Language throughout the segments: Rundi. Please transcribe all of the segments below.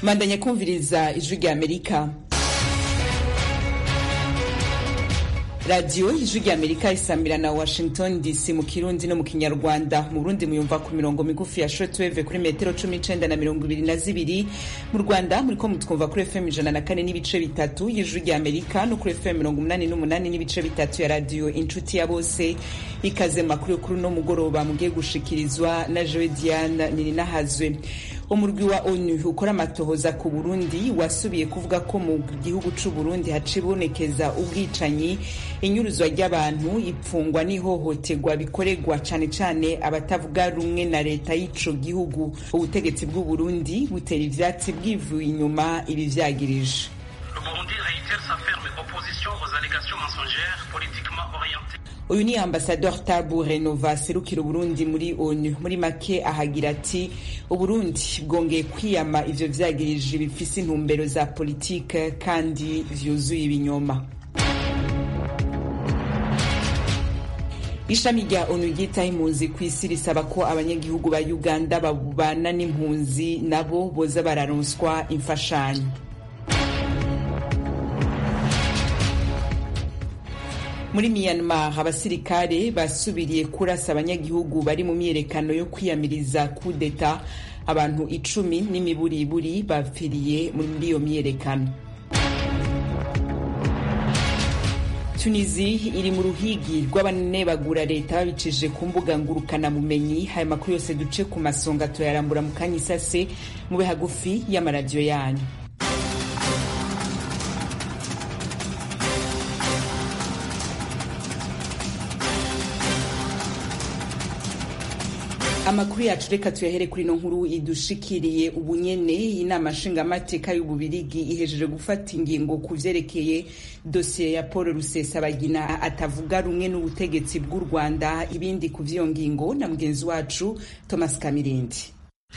mandanya kumviriza ijwi rya amerika radiyo ijwi rya amerika isamira na washington dc mu kirundi no mu kinyarwanda mu burundi muyumva ku mirongo migufi ya shortwave kuri metero cumi n'icenda na mirongo ibiri na zibiri mu rwanda muriko mutwumva kuri fm ijana na kane n'ibice bitatu y'ijwi rya amerika no kuri fm mirongo umunani n'umunani n'ibice bitatu ya radiyo inshuti ya bose ikaze makuru yo kuri uno mugoroba mugiye gushikirizwa na joe diane nininahazwe umurwi wa onu ukora amatohoza ku burundi wasubiye kuvuga ko mu gihugu c'u burundi hacibonekeza ubwicanyi inyuruzwa ry'abantu ipfungwa n'ihohoterwa bikorerwa cane cane abatavuga rumwe na leta y'ico gihugu ubutegetsi bw'u burundi butera ivyatsi bwivuye inyuma ibi vyagirije uyu ni ambasador tabu renova serukira uburundi muri onu muri make ahagira ati uburundi bwongeye kwiyama ivyo vyagirije bifise intumbero za politike kandi vyuzuye ibinyoma ishami rya onu ryitaho impunzi ku isi risaba ko abanyagihugu ba uganda babana n'impunzi nabo boza bararonswa imfashanyo muri myanmar abasirikare basubiriye kurasa abanyagihugu bari mu myiyerekano yo kwiyamiriza kudeta abantu icumi n'imiburiburi bapfiriye muri iyo myiyerekano tunisi iri mu ruhigi rw'abanebagura leta babicije ku mbuga ngurukanabumenyi aya makuru yose duce ku masonga turayarambura mu kanya isase mube hagufi y'amaradiyo yanyu amakuru yacu reka tuyahere kuri ino nkuru idushikiriye ubunyene inama nshingamateka y'ububirigi ihejeje gufata ingingo ku vyerekeye dosiye ya paul rusesabagina atavuga rumwe n'ubutegetsi bw'u rwanda ibindi ku vy'iyo ngingo na mugenzi wacu thomas kamirindi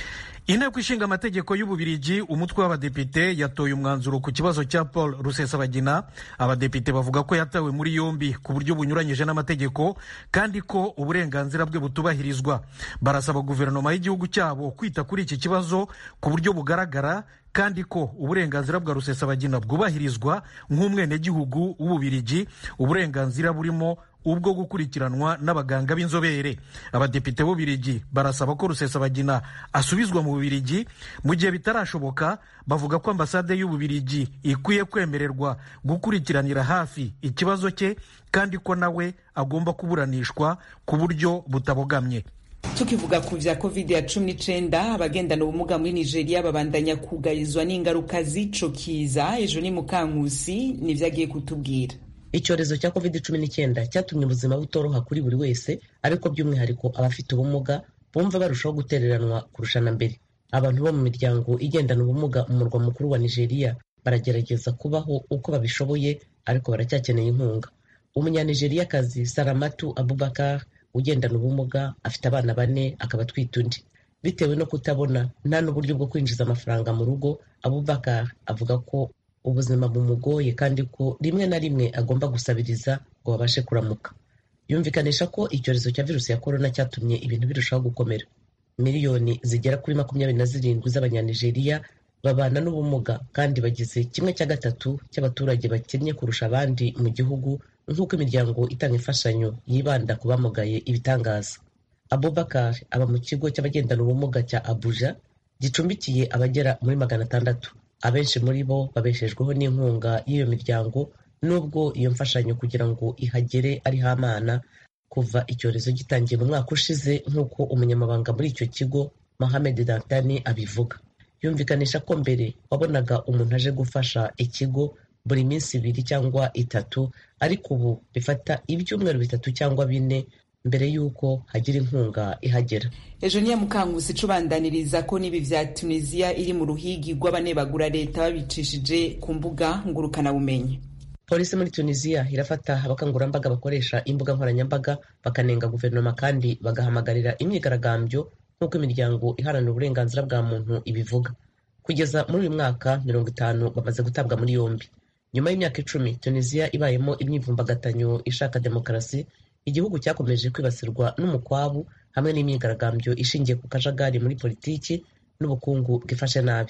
inteko ishinga amategeko y'ububirigi umutwe w'abadepite yatoye umwanzuro ku kibazo cya paul rusesabagina abadepite bavuga ko yatawe muri yombi ku buryo bunyuranyije n'amategeko kandi ko uburenganzira bwe butubahirizwa barasaba guverinoma y'igihugu cyabo kwita kuri iki kibazo ku buryo bugaragara kandi ko uburenganzira bwa rusesabagina bwubahirizwa nk'umwenegihugu w'ububirigi uburenganzira burimo ubwo gukurikiranwa n'abaganga b'inzobere abadepite b'ububirigi barasaba ko rusesabagina asubizwa mu bubirigi mu gihe bitarashoboka bavuga ko ambasade y'ububirigi ikwiye kwemererwa gukurikiranira hafi ikibazo cye kandi ko nawe agomba kuburanishwa ku buryo butabogamye tukivuga ku vya covid ya cumi n'icenda abagendana ubumuga muri nigeria babandanya kugarizwa n'ingaruka z'ico kiza ejo ni mukankusi nivyo agiye kutubwira icyorezo cya covid cumi n'icyenda cyatumye ubuzima butoroha kuri buri wese ariko by'umwihariko abafite ubumuga bumva barushaho gutereranwa kurusha na mbere abantu bo mu miryango igendana ubumuga mu murwa mukuru wa nigeria baragerageza kubaho uko babishoboye ariko baracyakeneye inkunga umunyanigeriakazi saramatu abubakar ugendana ubumuga afite abana bane akaba atwite undi bitewe no kutabona nta n'uburyo bwo kwinjiza amafaranga mu rugo abubakar avuga ko ubuzima bumugoye kandi ko rimwe na rimwe agomba gusabiriza ngo babashe kuramuka yumvikanisha ko icyorezo cya virusi ya korona cyatumye ibintu birushaho gukomera miliyoni zigera kuri makumyabiri na zirindwi z'abanyanigeriya babana n'ubumuga kandi bagize kimwe cya gatatu cy'abaturage bakennye kurusha abandi mu gihugu nk'uko imiryango itanga imfashanyo yibanda ku bamugaye ibitangaza abubakar aba mu kigo cy'abagendana ubumuga cya abuja gicumbikiye abagera muri magana atandatu abenshi muri bo babeshejweho n'inkunga y'iyo miryango nubwo iyo mfashanyo kugira ngo ihagere ari hamana kuva icyorezo gitangiye mu mwaka ushize nk'uko umunyamabanga muri icyo kigo mohamed dantani abivuga yumvikanisha ko mbere wabonaga umuntu aje gufasha ikigo buri minsi ibiri cyangwa itatu ariko ubu bifata ibyumweru bitatu cyangwa bine mbere y'uko hagira inkunga ihagera ejo niya mukangusi icubandaniriza ko n'ibi vya tunisiya iri mu ruhigi rw'abanebagura leta babicishije ku mbuga ngurukanabumenyi polisi muri tunisiya irafata abakangurambaga bakoresha imbuga nkoranyambaga bakanenga guverinoma kandi bagahamagarira imyigaragambyo nk'uko imiryango iharanira uburenganzira bwa muntu ibivuga kugeza muri uyu mwaka mirongo itanu bamaze gutabwa muri yombi nyuma y'imyaka icumi tunisiya ibayemo imyivumbagatanyo ishaka demokarasi igihugu cyakomeje kwibasirwa n'umukwabu hamwe n'imyigaragambyo ishingiye ku kajagari muri politiki n'ubukungu bwifashe nabi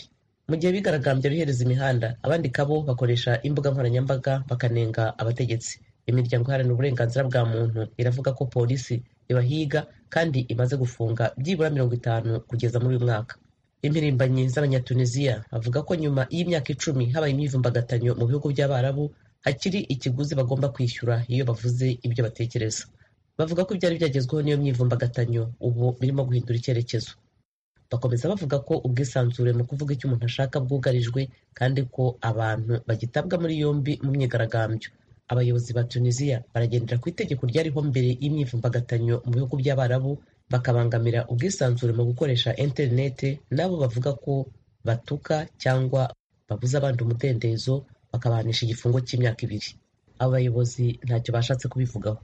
mu gihe bigaragambya bihereza imihanda abandi kabo bakoresha imbuga nkoranyambaga bakanenga abategetsi imiryango iharanira uburenganzira bwa muntu iravuga ko polisi ibahiga kandi imaze gufunga byibura mirongo itanu kugeza muri uyu mwaka impirimbanyi z'abanyatuniziya bavuga ko nyuma y'imyaka icumi habaye imyivumbagatanyo mu bihugu by'abarabu hakiri ikiguzi bagomba kwishyura iyo bavuze ibyo batekereza bavuga ko ibyari byagezweho n'iyo myivumbagatanyo ubu birimo guhindura icyerekezo bakomeza bavuga ko ubwisanzure mu kuvuga icyo umuntu ashaka bwugarijwe kandi ko abantu bagitabwa muri yombi mu myigaragambyo abayobozi ba tunisiya baragendera ku itegeko ryariho mbere y'imyivumbagatanyo mu bihugu by'abarabu bakabangamira ubwisanzure mu gukoresha interinete n'abo bavuga ko batuka cyangwa babuza abandi umudendezo bakabahanisha igifungo cy'imyaka ibiri abo bayobozi ntacyo bashatse kubivugaho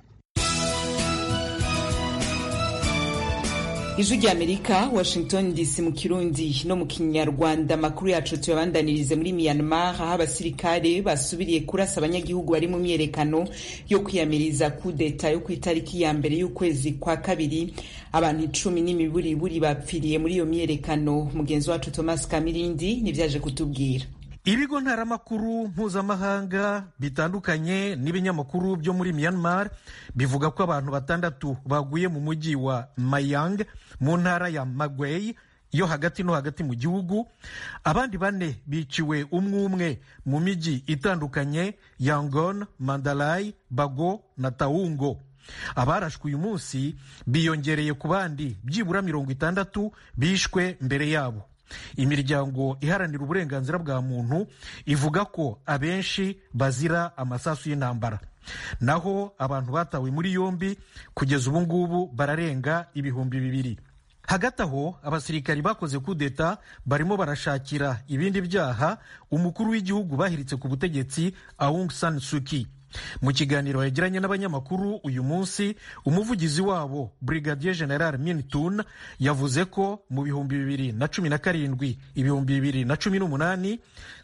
ijwi ry'amerika washington dc mu kirundi no mu kinyarwanda amakuru yacu tuyabandanirize muri myanmar aho abasirikare basubiriye kurasa abanyagihugu bari mu myerekano yo kwiyamiriza kudeta yo ku itariki ya mbere y'ukwezi kwa kabiri abantu icumi n'imiburiburi bapfiriye muri iyo myerekano mugenzi wacu thomas kamirindi nivyaje kutubwira ibigo ntaramakuru mpuzamahanga bitandukanye n'ibinyamakuru byo muri myanmar bivuga ko abantu batandatu baguye mu mujyi wa mayang mu ntara ya magwei yo hagati no hagati mu gihugu abandi bane biciwe umwe umwe mu mijyi itandukanye yangon mandalay bago na taungo abarashwe uyu munsi biyongereye ku bandi byibura mirongo itandatu bishwe mbere yabo imiryango iharanira uburenganzira bwa muntu ivuga ko abenshi bazira amasasu y'intambara naho abantu batawe muri yombi kugeza ubu ngubu bararenga ibihumbi bibiri hagati aho abasirikari bakoze kudeta barimo barashakira ibindi byaha umukuru w'igihugu bahiritse ku butegetsi Aung San Suu Kyi mu kiganiro yagiranye n'abanyamakuru uyu munsi umuvugizi wabo brigadier general mintun yavuze ko mu bihumbi bibiri na cumi na karindwi ibihumbi bibiri na cumi n'umunani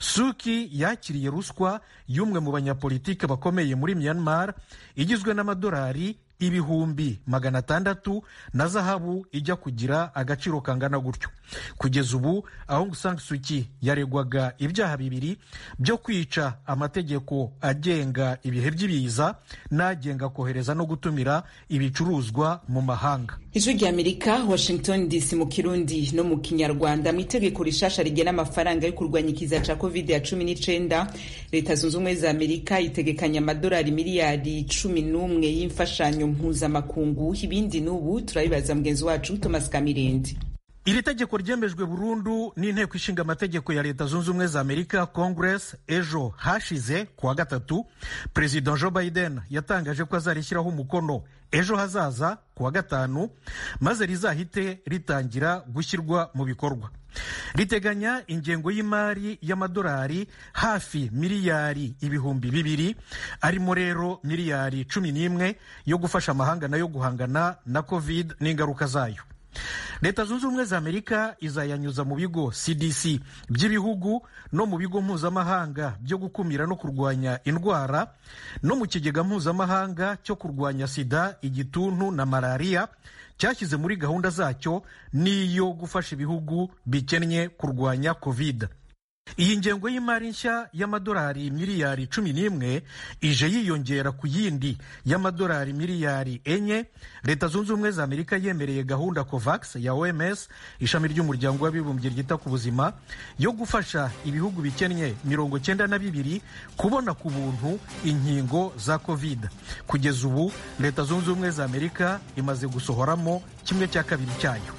suki yakiriye ruswa y'umwe mu banyapolitike bakomeye muri myanmar igizwe n'amadolari ibihumbi magana atandatu na zahabu ijya kugira agaciro kangana gutyo kugeza ubu Aung San Suu Kyi yaregwaga ibyaha bibiri byo kwica amategeko agenga ibihe by'ibiza n'agenga kohereza no gutumira ibicuruzwa mu mahanga ijwi ry'amerika washington dc mu kirundi no mu kinyarwanda mu itegeko rishasha rigena amafaranga yo kurwanya ikiza ca covid ya cumi n'icenda leta zunze ubumwe za amerika itegekanya amadolari miliyari cumi n'umwe y'imfashanyo mpuzamakungu ibindi n'ubu turabibaza mugenzi wacu thomas kamirindi iri tegeko ryemejwe burundu n'inteko ishinga amategeko ya leta zunze ubumwe za amerika congress ejo hashize ku wa gatatu perezida joe biden yatangaje ko azarishyiraho umukono ejo hazaza ku wa gatanu maze rizahite ritangira gushyirwa mu bikorwa riteganya ingengo y'imari y'amadolari hafi miliyari ibihumbi bibiri arimo rero miliyari cumi n'imwe yo gufasha amahanga nayo guhangana na covid n'ingaruka zayo leta zunze ubumwe za amerika izayanyuza mu bigo cdc by'ibihugu no mu bigo mpuzamahanga byo gukumira no kurwanya indwara no mu kigega mpuzamahanga cyo kurwanya sida igituntu na malariya cyashyize muri gahunda zacyo n'iyo gufasha ibihugu bikennye kurwanya covid iyi ngengo y'imari nshya y'amadolari miliyari cumi n'imwe ije yiyongera ku yindi y'amadolari miliyari enye leta zunze ubumwe za amerika yemereye gahunda covax ya oms ishami ry'umuryango w'abibumbye ryita ku buzima yo gufasha ibihugu bikennye mirongo cyenda na bibiri kubona ku buntu inkingo za covid kugeza ubu leta zunze ubumwe za amerika imaze gusohoramo kimwe cya kabiri cyayo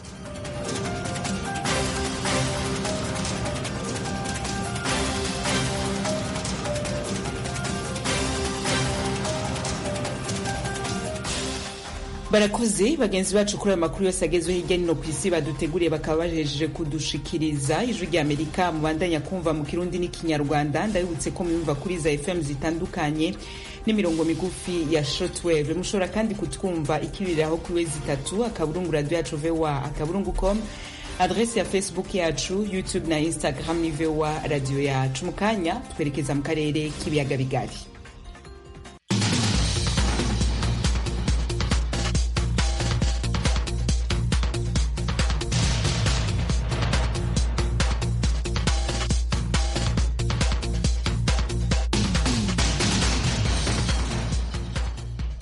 barakoze bagenzi bacu kuri ayo makuru yose agezweho hirya no ku isi baduteguriye bakaba bajejeje kudushikiriza ijwi rya amerika mubandanya kumva mu kirundi n'ikinyarwanda ndabibutse ko muyumva kuri za fm zitandukanye n'imirongo migufi ya shortwave mushobora kandi kutwumva ikibiriraho kuri wezi itatu akaburungu radio yacu voa akaburungu com adresi ya facebook yacu youtube na instagram ni voa radio yacu mu kanya twerekeza mu karere k'ibiyaga bigari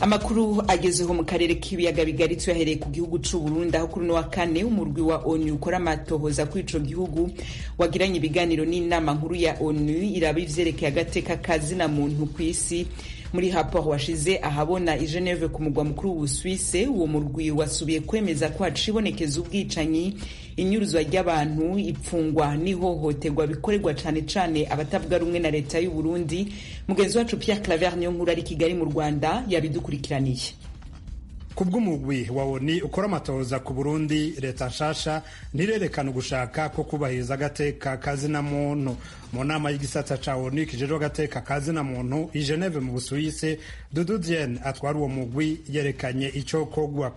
amakuru agezeho mu karere k'ibiyaga bigari tuyahereye ku gihugu c'u Burundi aho kuri no wa kane umurwi wa ONU ukora amatohoza kuri ico gihugu wagiranye ibiganiro n'inama nkuru ya ONU iraba ivyerekeye agateka kazina muntu kw'isi muri rapport washize ahabona i Geneve ku mugwa mukuru w'Ubusuwise uwo murwi wasubiye kwemeza ko hacibonekeza ubwicanyi inyuruzwa ry'abantu ipfungwa n'ihohoterwa bikorerwa cane cane abatavuga rumwe na leta y'u Burundi mugenzi wacu Pierre Claver niyo nkuru ari Kigali mu Rwanda yabidukurikiraniye kubw'umugwi wa ONU ukora amatohoza ku Burundi leta nshasha ntirerekana ugushaka ko kubahiriza agateka kazina muntu mu nama y'igisata ca ONU kijejwe agateka kazina muntu i Geneve mu Busuwise Dudu Diene atwara uwo mugwi yerekanye ico kogwa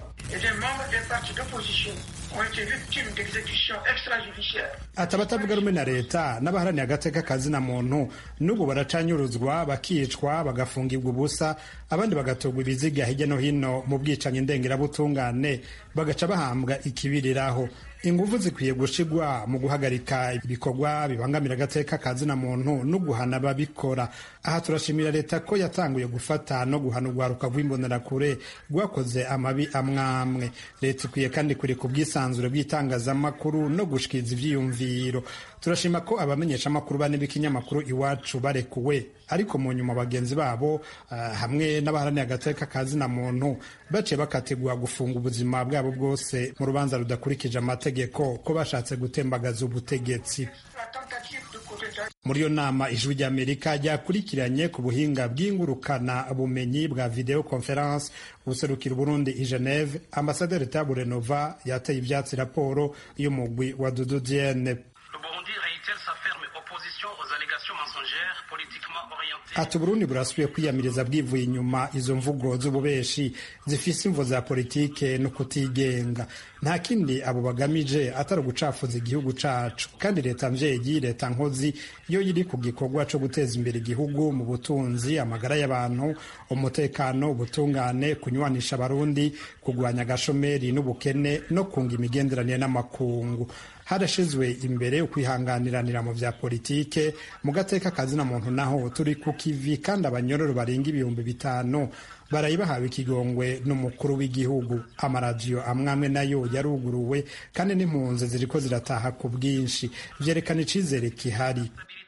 ati abatavuga rumwe na leta n'abaharaniye agateka kazina muntu n'ubu baracanyuruzwa bakicwa bagafungirwa ubusa abandi bagatogwa ibiziga hirya no hino mu bwicanyi ndengerabutungane bagaca bahambwa ikibiriraho ingufu zikwiye gushigwa mu guhagarika ibikorwa bibangamira agateka kazina muntu no guhana ababikora aha turashimira leta ko yatanguye gufata no guhana urwaruka rw'imbonerakure rwakoze amabi amwamwe leta ikwiye kandi kureka ubwisanzure bw'itangazamakuru no gushikiriza ivyiyumviro turashima ko abamenyesha amakuru bane b'ikinyamakuru iwacu barekuwe ariko mu nyuma bagenzi babo uh, hamwe n'abaharaniye agateka kazina muntu baciye bakategura gufunga ubuzima bwabo bwose mu rubanza rudakurikije amategeko ko bashatse gutembagaza ubutegetsi muri iyo nama ijwi ry'amerika ryakurikiranye ku buhinga bw'ingurukana bumenyi bwa video conference userukira uburundi i geneve ambasaderi taburenova yateye ivyatsi raporo y'umugwi wa dudu diene ati uburundi burasubiye kwiyamiriza bwivuye inyuma izo mvugo z'ububeshi zifise imvo za politike no kutigenga nta kindi abo bagamije atari ugucafuza igihugu cacu kandi leta mvyeyi leta nkozi iyo iri ku gikorwa co guteza imbere igihugu mu butunzi amagara y'abantu umutekano ubutungane kunywanisha abarundi kugwanya agashomeri n'ubukene no kunga imigenderanire n'amakungu harashizwe imbere ukwihanganiranira mu vya politike mu gateka kazina muntu naho turi ku kivi kandi abanyororo barenga ibihumbi bitanu barayi bahawe ikigongwe n'umukuru w'igihugu amaradiyo amwamwe nayo yaruguruwe kandi n'impunzi ziriko zirataha ku bwinshi vyerekana icizere kihari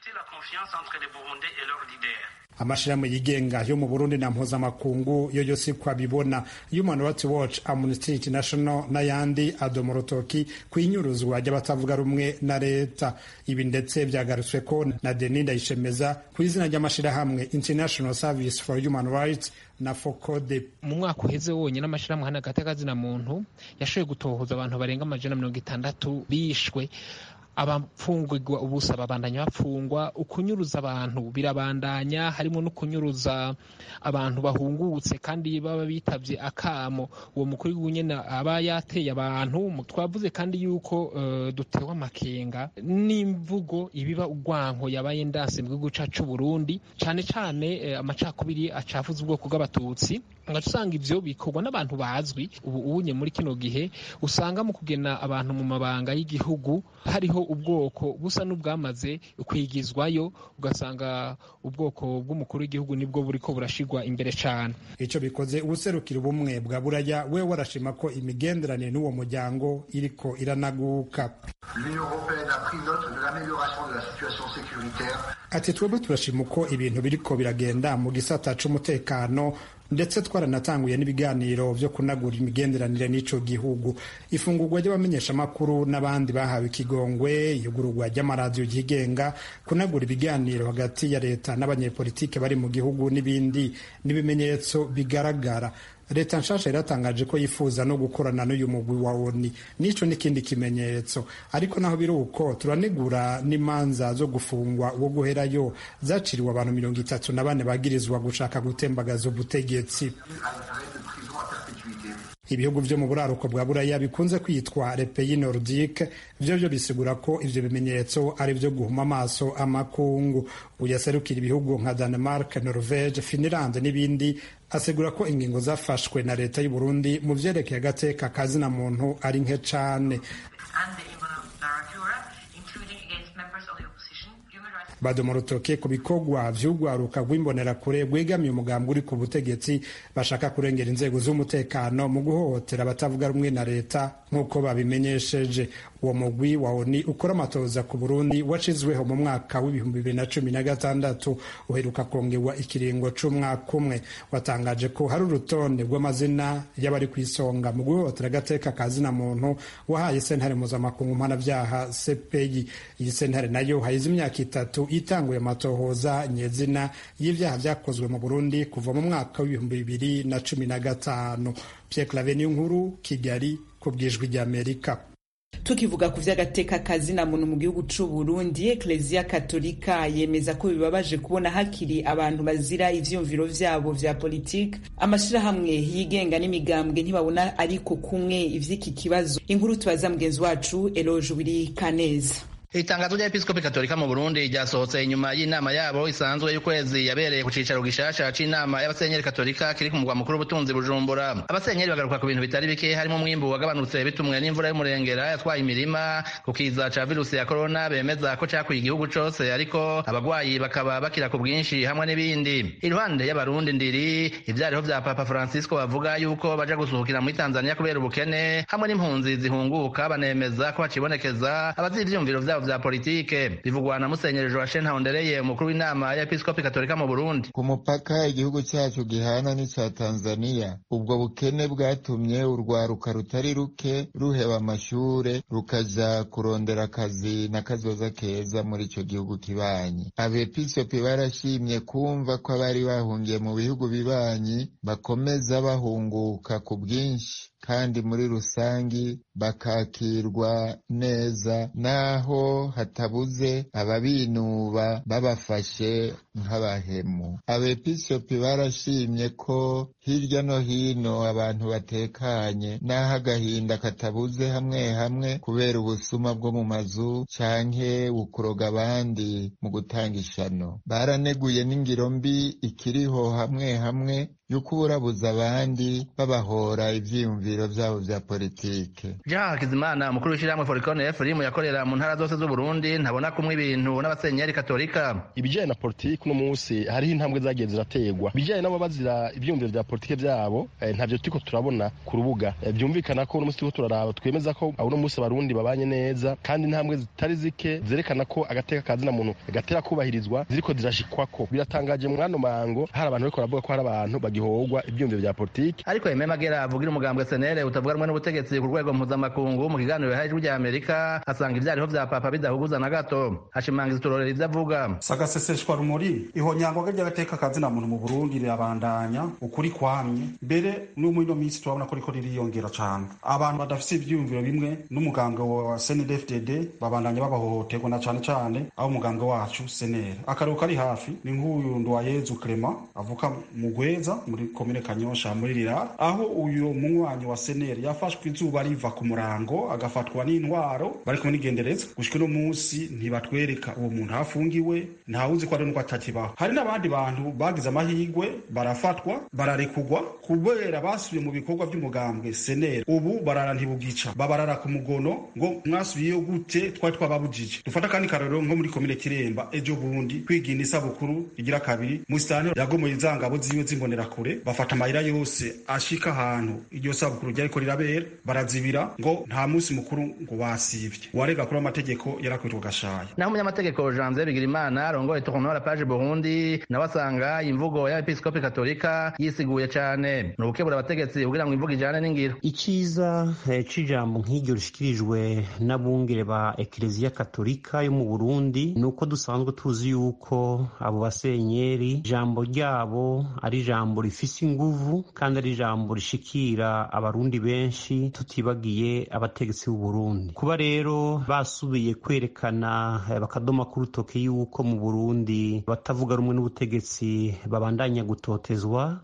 amashirahamwe yigenga yo mu Burundi na mpuzamakungu yo yose ko abibona Human Rights Watch Amnesty International n'ayandi adoma urutoki ku inyuruzwa ry'abatavuga rumwe na leta ibi ndetse byagarutswe ko na Denis Ndayishemeza ku izina ry'amashirahamwe International Service for Human Rights na fokode mu mwaka uheze wonyine amashirahamwe hano agateka muntu yashoboye gutohoza abantu barenga amajana mirongo itandatu bishwe abafungurwa ubusa babandanya bapfungwa ukunyuruza abantu birabandanya harimo no kunyuruza abantu bahungutse kandi baba bitavye akamo uwo mukuru w'unyene aba yateye abantu twavuze kandi yuko uh, dutewe amakenga n'imvugo ibiba urwanko yabaye ndanse mu gihugu cacu Burundi cane cane uh, amacakubiri acafuza ubwoko bw'abatutsi ngaca usanga ivyo bikorwa n'abantu bazwi ubu unye muri kino gihe usanga mu kugena abantu mu mabanga y'igihugu hariho ubwoko busa n'ubwamaze kwigizwayo ugasanga ubwoko bw'umukuru w'igihugu nibwo buriko burashigwa imbere cane ico bikoze ubuserukira ubumwe bwa buraya we warashima ko imigenderanire n'uwo muryango iriko iranaguka ati twebwe turashima uko ibintu biriko biragenda mu gisata c'umutekano ndetse twaranatanguye n'ibiganiro vyo kunagura imigenderanire n'ico gihugu ifungurwa ry'abamenyeshamakuru n'abandi bahawe ikigongwe iyugururwa ry'amaradiyo yigenga kunagura ibiganiro hagati ya leta n'abanyepolitike bari mu gihugu n'ibindi n'ibimenyetso bigaragara leta nshasha iratangaje ko yifuza no gukorana n'uyu mugwi wa oni nico n'ikindi kimenyetso ariko naho biri uko turanegura n'imanza zo gufungwa wo guherayo zaciriwe abantu mirongo itatu na bane bagirizwa gushaka gutembagaza ubutegetsi ibihugu vyo mu buraruko bwa buraya bikunze kwitwa repeyi nordique vyo vyo bisigura ko ivyo bimenyetso ari vyo guhuma amaso amakungu uyaserukira ibihugu nka danemark norvege finland n'ibindi asigura ko ingingo zafashwe na leta y'u Burundi mu vyerekeye agateka kazina muntu ari nke cane badoma urutoke ku bikorwa vy'urwaruka rw'imbonerakure rwegamiye umugambi uri ku butegetsi bashaka kurengera inzego z'umutekano mu guhohotera abatavuga rumwe na leta nk'uko babimenyesheje uwo mugwi wa oni ukora amatoza ku burundi washizweho mu mwaka w'ibihumbi bibiri na cumi na gatandatu uheruka kongerwa ikiringo c'umwaka umwe watangaje ko hari urutonde rw'amazina y'abari ku isonga mu guhohotera agateka ka zina muntu wahaye sentare mpuzamakungu mpanavyaha cpi iyi sentare nayo hayize imyaka itatu itanguye amatohoza nyezina y'ivyaha vyakozwe mu burundi kuva mu mwaka w'ibihumbi bibiri na cumi na gatanu pierre clave nkuru kigali ku bwijwi ry'amerika tukivuga ku vy'agateka kazina muntu mu gihugu c'u Burundi Ecclesia Katolika yemeza ko bibabaje kubona hakiri abantu bazira ivyumviro vyabo vya politike amashirahamwe yigenga n'imigambwe ntibabona ariko kumwe ivy'iki kibazo inkuru tubaza mugenzi wacu Eloge Wiri Kaneza itangazo rya episkopi katolika mu burundi ryasohotse inyuma y'inama yabo isanzwe y'ukwezi yabereye ku cicaro gishasha c'inama y'abasenyeri katolika kiri ku mugwa mukuru w'ubutunzi bujumbura abasenyeri bagaruka ku bintu bitari bike harimo umwimbu wagabanutse bitumwe n'imvura y'umurengera yatwaye imirima ku kiza ca virusi ya korona bemeza ko cakuye igihugu cose ariko abagwayi bakaba bakira ku bwinshi hamwe n'ibindi iruhande y'abarundi ndiri ivyariho vya papa francisco bavuga yuko baja gusuhukira muri tanzania kubera ubukene hamwe n'impunzi zihunguka banemeza ko hacibonekeza abazi ivyumviro vyabo vya politike bivugwa na musenyeri joachine ntahondereye umukuru w'inama y'episkopi katolika mu burundi ku mupaka igihugu cyacu gihana n'ica tanzaniya ubwo bukene bwatumye urwaruka rutari ruke ruheba amashure rukaja kurondera akazi n'akazoza keza muri ico gihugu kibanyi abepiskopi barashimye kumva ko abari bahungiye mu bihugu bibanyi bakomeza bahunguka ku bwinshi kandi muri rusangi bakakirwa neza naho hatabuze ababinuba babafashe nk'abahemu abepiskopi barashimye ko hirya no hino abantu batekanye n'aho agahinda katabuze hamwe hamwe kubera ubusuma bwo mu mazu canke bukuroga abandi mu gutanga ishano baraneguye n'ingiro mbi ikiriho hamwe hamwe yuko uburabuza abandi babahora ivyiyumviro vyabo vya politike jean hakizimana umukuru w'ishyirahamwe forikone efurimu yakorera mu ntara zose z'uburundi ntabona kumwe ibintu n'abasenyeri katolika ibijyanye na politiki uno munsi hariho intambwe zagiye zirategwa ibijyanye n'abo bazira ivyiyumviro vya politike vyabo eh, ntavyo turiko turabona ku rubuga eh, byumvikana ko uno munsi turiko turaraba twemeza ko uno munsi abarundi babanye neza kandi intambwe zitari zike zerekana ko agateka kazina muntu gatera kubahirizwa ziriko zirashikwako biratangaje mwano mango hari abantu bariko baravuga ko hari abantu bagihogwa ivyiyumviro vya politiki ariko Aime Magera avugira umugambwe senere utavuga rumwe n'ubutegetsi ku rwego mpuzamakungu mu kiganiro yahaye ijwi rya amerika asanga ivyariho vya papa bidahuguza na gato ashimangiza uturorero ivyo avuga sagaseseshwa rumuri ihonyangwa ry'agateka kazina muntu mu burundi rirabandanya ukuri kwamye mbere no muri ino minsi turabona ko riko ririyongera cane abantu badafise ivyiyumviro bimwe n'umugambwe wa snedfdd babandanya babahohoterwa na cane cane aho umugambwe wacu senere akarero kari hafi ni nk'uyu nduwayezu clement avuka mu gweza muri komine kanyosha muri rirara aho uyu munywanyi wa senere yafashwe izuba riva ku murango agafatwa n'intwaro bari kumwe n'igendereza gushika uno munsi ntibatwereka uwo muntu afungiwe ntawuzi ko ari nuko atakibaho hari n'abandi bantu bagize amahirwe barafatwa bararekugwa kubera basubiye mu bikorwa by'umugambwe senere ubu barara ntibugica babarara ku mugono ngo mwasubiyeyo gute twari twababujije dufata kandi karorero nko muri komine kiremba ejo bundi kwigina isabukuru igira kabiri musitani yagomoye za ngabo ziwe z'imbonerakure bafata amayira yose ashika ahantu iryo sabukuru ryariko rirabera barazibira ngo nta munsi mukuru ngo wasivye uwarega kuri amategeko yarakwitwa gashaya naho umunyamategeko janvier bigirimana arongoye tournora page burundi nawe asanga imvugo y'abepiskopi katolika yisiguye cane ni ugukebura abategetsi kugira ngo imvugo ijane n'ingiro iciza eh, c'ijambo nk'iryo rishikirijwe n'abungere ba ekereziya katolika yo mu burundi ni uko dusanzwe tuzi yuko abo basenyeri ijambo ryabo ari ijambo rifise inguvu kandi ari ijambo rishikira abarundi benshi tutibagiye abategetsi b'u Burundi kuba rero basubiye kwerekana eh, bakadoma ku rutoke yuko mu Burundi batavuga rumwe n'ubutegetsi babandanya gutotezwa nofata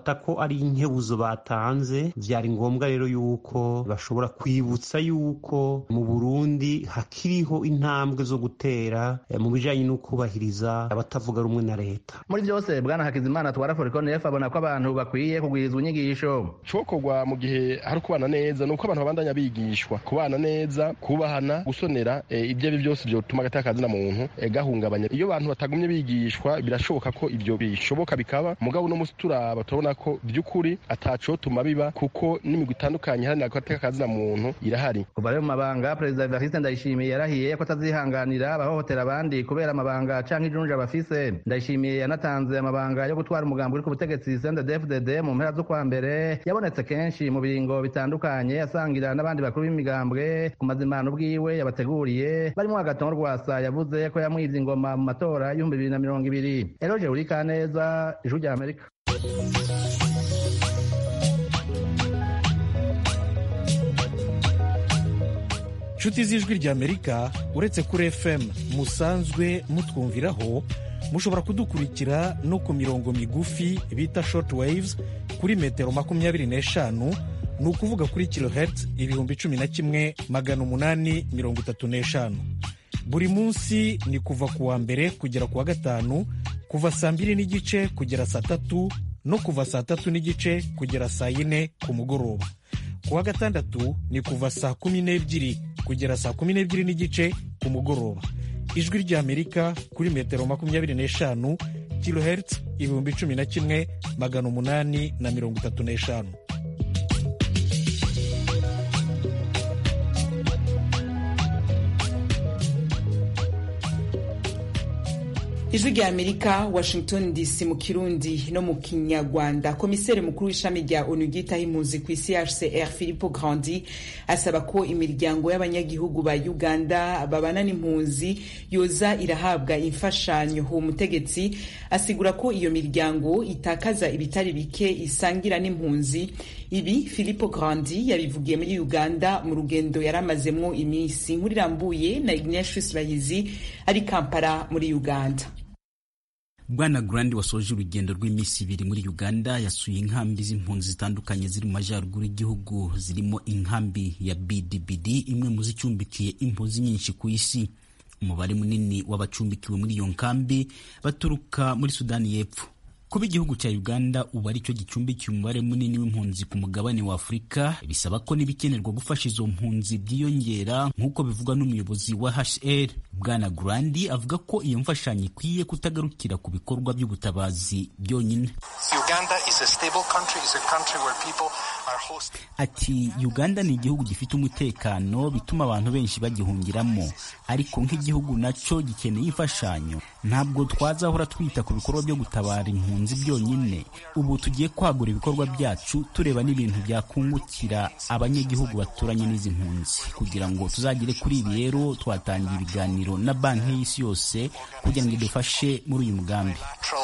dufata ko ari inkebuzo batanze vyari ngombwa rero yuko bashobora kwibutsa yuko mu burundi hakiriho intambwe zo gutera mu bijanye no kubahiriza abatavuga rumwe na leta muri byose bwana hakizimana twara forikonefu abona ko abantu bakwiye kugwirizwa inyigisho cokorwa mu gihe hari ukubana neza nuko abantu babandanya bigishwa kubana neza kubahana gusonera e, ibyo ari byose byotuma agateka kazina muntu e, gahungabanya iyo abantu batagumye bigishwa birashoboka ko ibyo bishoboka bikaba mugabo uno musi turaba turabona ko by'ukuri atacotuma biba kuko n'imigwi itandukanye iharanira agateka kazina muntu irahari kuva rero mu mabanga perezida evariste ndayishimiye yarahiye ko atazihanganira abahohotera abandi kubera amabanga canke ijunja bafise ndayishimiye yanatanze amabanga yo gutwara umugambi uri ku butegetsi CNDD-FDD mu mpera z'ukwa mbere yabonetse kenshi mu biringo bitandukanye asangira n'abandi bakuru b'imigambwe ku mazimano bwiwe yabateguriye barimo agatongo rwasa yavuze ko yamwivye ingoma mu matora y'ibihumbi bibiri na mirongo ibiri eroje urikaneza ijuru rya amerika inshuti z'ijwi ry'amerika uretse kuri fm musanzwe mutwumviraho mushobora kudukurikira no ku mirongo migufi bita short waves kuri metero makumyabiri n'eshanu ni ukuvuga kuri kilohertz ibihumbi cumi na kimwe magana umunani mirongo itatu n'eshanu buri munsi ni kuva ku wa mbere kugera ku wa gatanu kuva saa mbiri n'igice kugera saa tatu no kuva saa tatu n'igice kugera saa yine ku mugoroba ku wa gatandatu ni kuva saa kumi n'ebyiri kugera saa kumi n'ebyiri n'igice ku mugoroba ijwi ry'amerika kuri metero makumyabiri n'eshanu kilohertz ibihumbi cumi na kimwe magana umunani na mirongo itatu n'eshanu ijwi rya amerika washington dc mu kirundi no mu kinyarwanda komiseri mukuru w'ishami rya onu ryitaho impunzi ku isi hcr philipo grandi asaba ko imiryango y'abanyagihugu ba uganda babana n'impunzi yoza irahabwa imfashanyo uwo mutegetsi asigura ko iyo miryango itakaza ibitari bike isangira n'impunzi ibi philipo grandi yabivugiye muri uganda mu rugendo yari amazemwo iminsi nkuru irambuye na ignatius bahizi ari kampala muri uganda bwana grandi wasoje urugendo rw'iminsi ibiri muri uganda yasuye inkambi z'impunzi zitandukanye ziri mu majyaruguru y'igihugu zirimo inkambi ya bdbd imwe mu zicumbikiye impunzi nyinshi ku isi umubare munini w'abacumbikiwe muri iyo nkambi baturuka muri sudani y'epfo kuba igihugu cya uganda ubu ari cyo gicumbikiye umubare munini w'impunzi ku mugabane wa afurika bisaba ko n'ibikenerwa gufasha izo mpunzi byiyongera nk'uko bivugwa n'umuyobozi wa hr bwana grandi avuga ko iyo mfashanyo ikwiye kutagarukira ku bikorwa by'ubutabazi byonyine ati uganda ni igihugu gifite umutekano bituma abantu benshi bagihungiramo ariko nk'igihugu nacyo gikeneye imfashanyo ntabwo twazahora twita ku bikorwa byo gutabara impunzi byonyine ubu tugiye kwagura ibikorwa byacu tureba n'ibintu byakungukira abanyagihugu baturanye n'izi mpunzi kugira ngo tuzagere kuri ibi rero twatangiye ibiganiro na banki y'isi yose kugira ngo idufashe muri uyu mugambi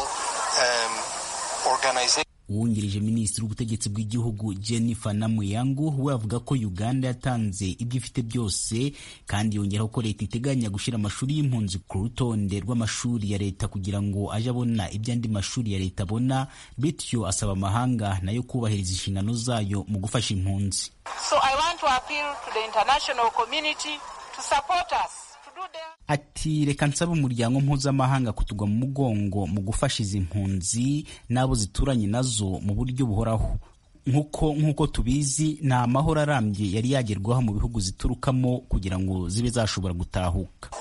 uwungirije minisitiri w'ubutegetsi bw'igihugu jennifer namuyangu we avuga ko uganda yatanze ibyo ifite byose kandi yongeraho ko leta iteganya gushyira amashuri y'impunzi ku rutonde rw'amashuri ya leta kugira ngo aje abona ibyo andi mashuri ya leta abona bityo asaba amahanga nayo kubahiriza inshingano zayo mu gufasha impunzi so I want to appeal to the international community to support us ati reka nsaba umuryango mpuzamahanga kutugwa mu mugongo mu gufasha izi mpunzi n'abo zituranye nazo mu buryo buhoraho nk'uko nk'uko tubizi nta mahoro arambye yari yagerwaho mu bihugu ziturukamo kugira ngo zibe zashobora gutahuka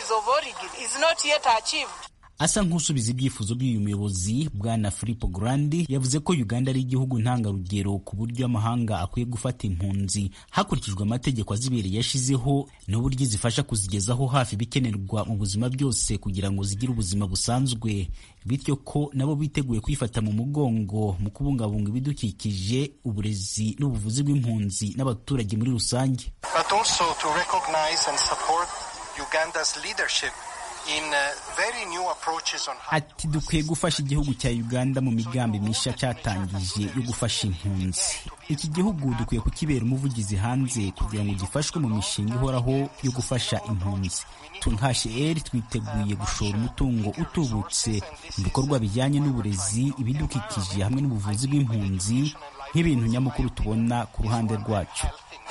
asa nk'usubiza ibyifuzo by'uyu muyobozi bwana Filippo Grandi yavuze ko Uganda ari igihugu ntangarugero ku buryo amahanga akwiye gufata impunzi hakurikijwe amategeko azibereye yashizeho n'uburyo zifasha kuzigezaho hafi ibikenerwa mu buzima byose kugira ngo zigire ubuzima busanzwe bityo ko nabo biteguye kwifata mu mugongo mu kubungabunga ibidukikije uburezi n'ubuvuzi bw'impunzi n'abaturage muri rusange but also to recognize and support Uganda's leadership ati dukwiye gufasha igihugu cya uganda mu migambi mishya cyatangije yo gufasha impunzi iki gihugu dukwiye kukibera umuvugizi hanze kugira ngo gifashwe mu mishinga ihoraho yo gufasha impunzi tunhashe twiteguye gushora umutungo utubutse mu bikorwa bijyanye n'uburezi ibidukikije hamwe n'ubuvuzi bw'impunzi nk'ibintu nyamukuru tubona ku ruhande rwacu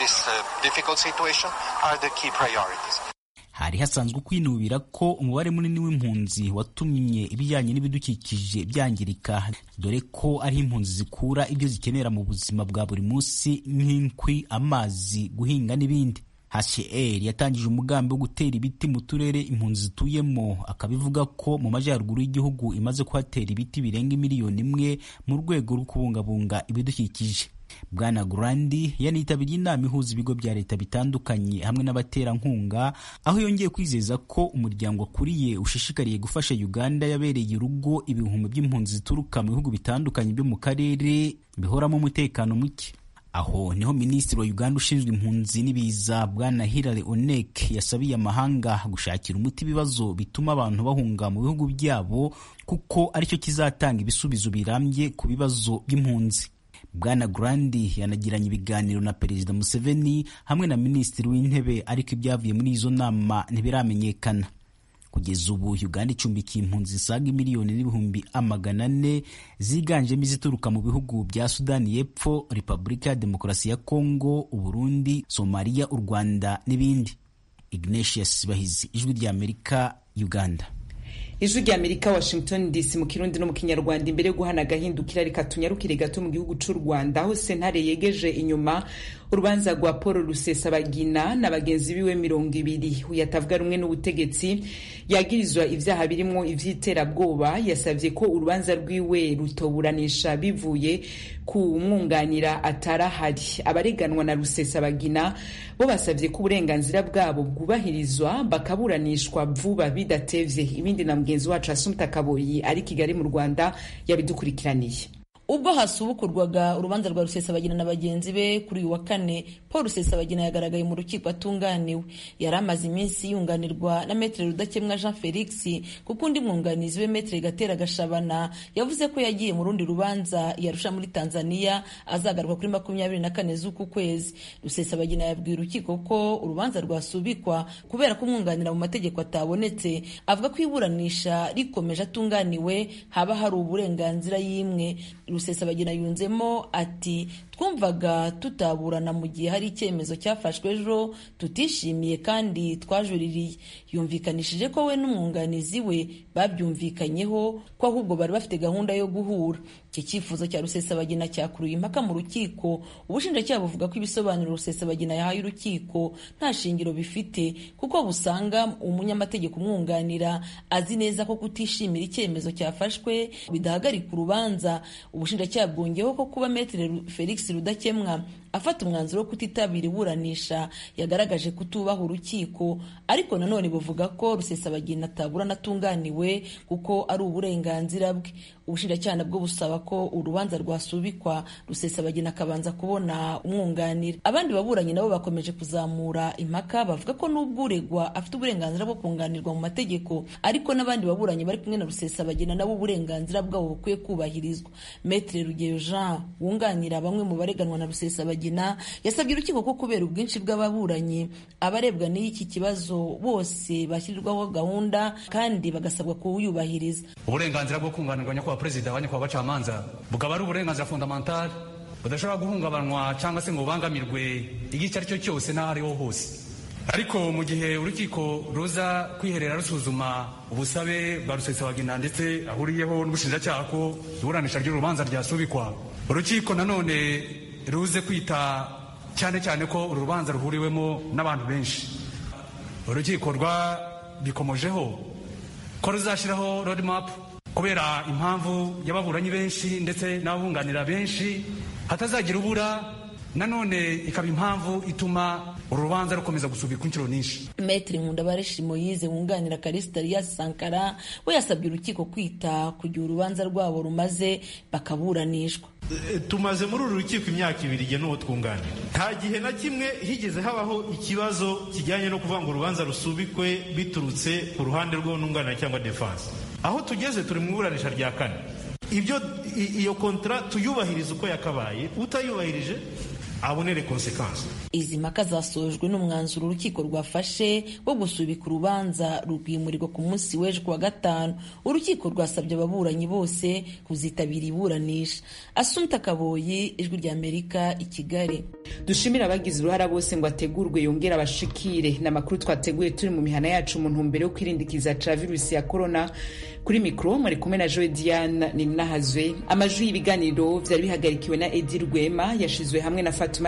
hari hasanzwe kwinubira ko umubare munini w'impunzi watumye ibijyanye n'ibidukikije byangirika dore ko ari impunzi zikura ibyo zikenera mu buzima bwa buri munsi nk'inkwi amazi guhinga n'ibindi HCR yatangije umugambi wo gutera ibiti mu turere impunzi zituyemo akabivuga ko mu majyaruguru y'igihugu imaze kuhatera ibiti birenga miliyoni imwe mu rwego rwo kubungabunga ibidukikije bwana Grandi yanitabiriye inama ihuza ibigo bya leta bitandukanye hamwe n'abaterankunga aho yongeye kwizeza ko umuryango akuriye ushishikariye gufasha Uganda yabereye urugo ibihumbi by'impunzi zituruka mu bihugu bitandukanye byo mu karere bihoramo umutekano muke aho niho minisitiri wa uganda ushinzwe impunzi n'ibiza bwana hilary onek yasabiye amahanga gushakira umuti ibibazo bituma abantu bahunga mu bihugu byabo kuko aricyo kizatanga ibisubizo birambye ku bibazo by'impunzi bwana grandi yanagiranye ibiganiro na perezida museveni hamwe na minisitiri w'intebe ariko ibyavuye muri izo nama ntibiramenyekana kugeza ubu uganda icumbikiye impunzi zisaga miliyoni n'ibihumbi amagana ane ziganjemo izituruka mu bihugu bya sudani y'epfo repubulika ya demokarasi ya kongo uburundi somaliya u rwanda n'ibindi ignatius bahizi ijwi ry'amerika uganda ijwi rya amerika washington dc mu kirundi no mu kinyarwanda imbere yo guhana agahindukira reka tunyarukire gato mu gihugu cy'u rwanda aho sentare yegeje inyuma urubanza rwa paul rusesabagina na bagenzi biwe mirongo ibiri yatavuga rumwe n'ubutegetsi yagirizwa ibyaha birimo iby'iterabwoba yasabye ko urubanza rwiwe rutoburanisha bivuye ku mwunganira atarahari abareganwa na rusesabagina bo basabye ko uburenganzira bwabo bwubahirizwa bakaburanishwa vuba bidatevye ibindi na mugenzi wacu asumta kaboyi ari kigali mu rwanda yabidukurikiraniye ubwo hasubukurwaga urubanza rwa rusesabagina na bagenzi be kuri uyu wa kane paul rusesabagina yagaragaye mu rukiko atunganiwe yari amaze iminsi yunganirwa na metere rudakemwa jean felix kuko undi mwunganizi we metere gatera gashabana yavuze ko yagiye mu rundi rubanza yarusha muri tanzania azagaruka kuri makumyabiri na kane z'uku kwezi rusesabagina yabwiye urukiko ko urubanza rwasubikwa kubera ko umwunganira mu mategeko atabonetse avuga ko iburanisha rikomeje atunganiwe haba hari uburenganzira y'imwe rusesabagina yunzemo ati twumvaga tutaburana mu gihe hari icyemezo cyafashwe ejo tutishimiye kandi twajuririye yumvikanishije ko we n'umwunganizi we babyumvikanyeho ko ahubwo bari bafite gahunda yo guhura iki cyifuzo cya rusesabagina cyakuruye impaka mu rukiko ubushinjacyaha buvuga ko ibisobanuro rusesabagina yahaye urukiko nta shingiro bifite kuko busanga umunyamategeko umwunganira azi neza ko kutishimira icyemezo cyafashwe bidahagarika urubanza ubushinjacyaha bwongeyeho ko kuba metere felix rudakemwa afata umwanzuro wo kutitabira iburanisha yagaragaje kutubaha urukiko ariko nanone buvuga ko rusesabagina ataburana atunganiwe kuko ari uburenganzira bwe ubushinjacyaha nabwo busaba ko urubanza rwasubikwa rusesabagina akabanza kubona umwunganira abandi baburanyi nabo bakomeje kuzamura impaka bavuga ko n'ubwo uregwa afite uburenganzira bwo kunganirwa mu mategeko ariko n'abandi baburanyi bari kumwe na rusesabagina nabo uburenganzira bwabo bukwiye kubahirizwa metre rugeyo jean wunganira bamwe mu bareganwa na rusesabagina yasabye urukiko ko kubera ubwinshi bw'ababuranyi abarebwa n'iki kibazo bose bashyirirwaho gahunda kandi bagasabwa kuwuyubahiriza uburenganzira bwo kunganirwa nyakubahwa perezida wa nyakubahwa bacamanza bukaba ari uburenganzira fundamentale budashobora guhungabanwa cyangwa se ngo bubangamirwe igihe icyo ari cyo cyose n'aho ariho hose ariko mu gihe urukiko ruza kwiherera rusuzuma ubusabe bwa rusesabagina ndetse ahuriyeho n'ubushinjacyaha ko iburanisha ry'urubanza ryasubikwa urukiko nanone ruze kwita cyane cyane ko uru rubanza ruhuriwemo n'abantu benshi urukiko rwabikomojeho ko ruzashyiraho roadmap kubera impamvu y'ababuranyi benshi ndetse n'ababunganira benshi hatazagira ubura nanone ikaba impamvu ituma urubanza rukomeza gusubikwa inshuro nyinshi metri nkundabareshi moyize wunganira karisita riyasi sankara we yasabye urukiko kwita ku gihe urubanza rwabo rumaze bakaburanishwa tumaze muri uru rukiko imyaka ibiri igihe n'uwo twunganira nta gihe na kimwe higeze habaho ikibazo kijyanye no kuvuga ngo urubanza rusubikwe biturutse ku ruhande rw'ununganira cyangwa defanse aho tugeze turi mu iburanisha rya kane ibyo iyo kontara tuyubahiriza uko yakabaye utayubahirije abonere konsekansi izi mpaka zasojwe n'umwanzuro urukiko rwafashe wo gusubika urubanza rwimurirwa ku munsi w'ejo kuwa gatanu urukiko rwasabye ababuranyi bose kuzitabira iburanisha asumta kaboyi ijwi ry'amerika i kigali dushimira abagize uruhara bose ngo ategurwe yongere abashikire ni amakuru twateguye turi mu mihana yacu mu ntumbero yo kwirindikiza ca virusi ya korona kuri mikoro mwari kumwe na joe diane ninahazwe amajwi y'ibiganiro vyari bihagarikiwe na edi rwema yashizwe hamwe na fatuma